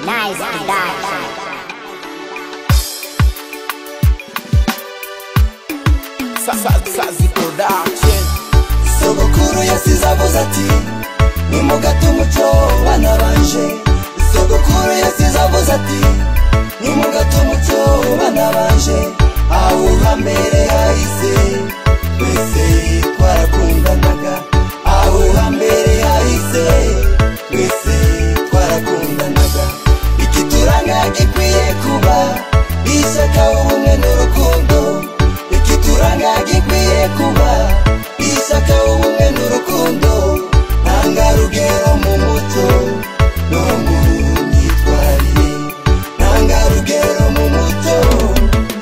Nice to die. sazi production sogokuru yasize avuze ati nimugate umuco bana banje sogokuru yasize avuze ati nimugate umuco bana banje awuhambere yahise twese twarakundanaga awuhambere yahise twese twarakundanaga ikituranga gikwiye kuba ishyaka ubumwe n'urukundo ikituranga gikwiye kuba ishyaka ubumwe n'urukundo ntanga rugero mu muco no mu myitwarire ntanga rugero mu muco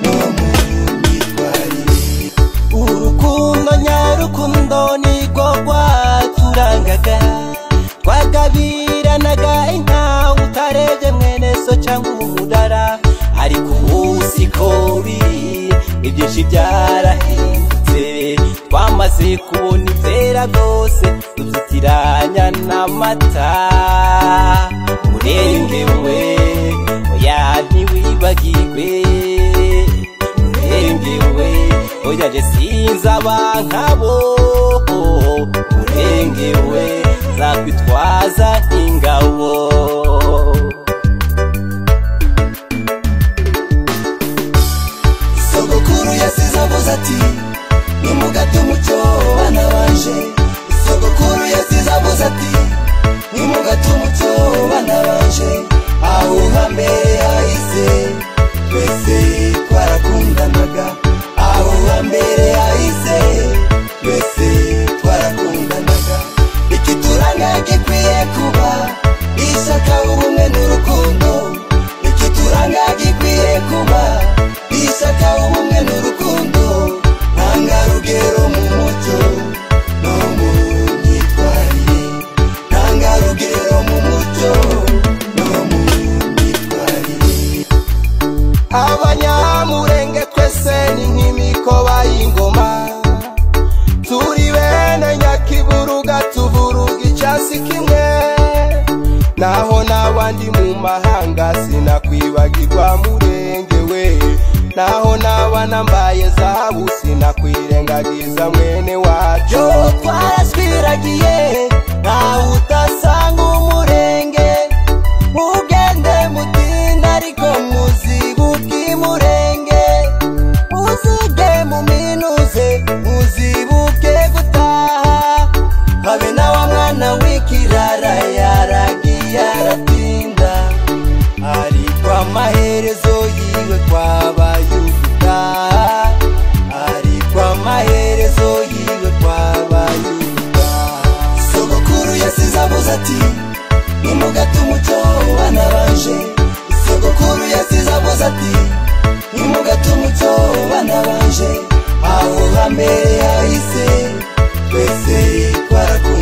no mu myitwarire urukundo nyarukundo nirwo rwaturangaga twagabiranaga inka utarebye mwene so cyangwa umudara ariko ubu siko biri ibyinshi byarahindutse twamaze kubona ibyera rwose tubyitiranya n'amata murengewe oya ntiwibagirwe urengewe oyaje sinzaba nkabo urengewe zakwitwaza ingabo sogokuru yasize avuze ati nimugate umuco bana banje sogokuru yasize avuze ati nimugate umuco bana banje awuha mbere yahise twese twarakundanaga awuha mbere yahise twese twarakundanaga ikituranga gikwiye kuba ishyaka ubumwe n'urukundo ikituranga gikwiye kuba ishyaka ubumwe n'urukundo ntanga rugero mu muco no mu myitwarire ntanga rugero mu muco no mu myitwarire abanyamurenge twese ni nk'imikoba y'ingoma turi bene nyakiburuga tuvuruga icyasi kimwe naho n'abandi mu mahanga sinakwibagirwa murenge we naho n'aba nambaye zahabu sinakwirengagiza mwene wacu twaraswiragiye ntawe utasanga umurenge mugende mutinda ariko muzibuke imurenge muzige muminuze muzibuke gutaha habe na wa mwana w'ikirara yaragiye aratinda ariko amaherezo yiwe twabaye ugutaha ariko amaherezo yiwe twabaye ugutaha sogokuru yasize avuze ati nimugate umuco bana banje sogokuru yasize avuze ati nimugate umuco bana banje aho hambere yahise twese twarakunda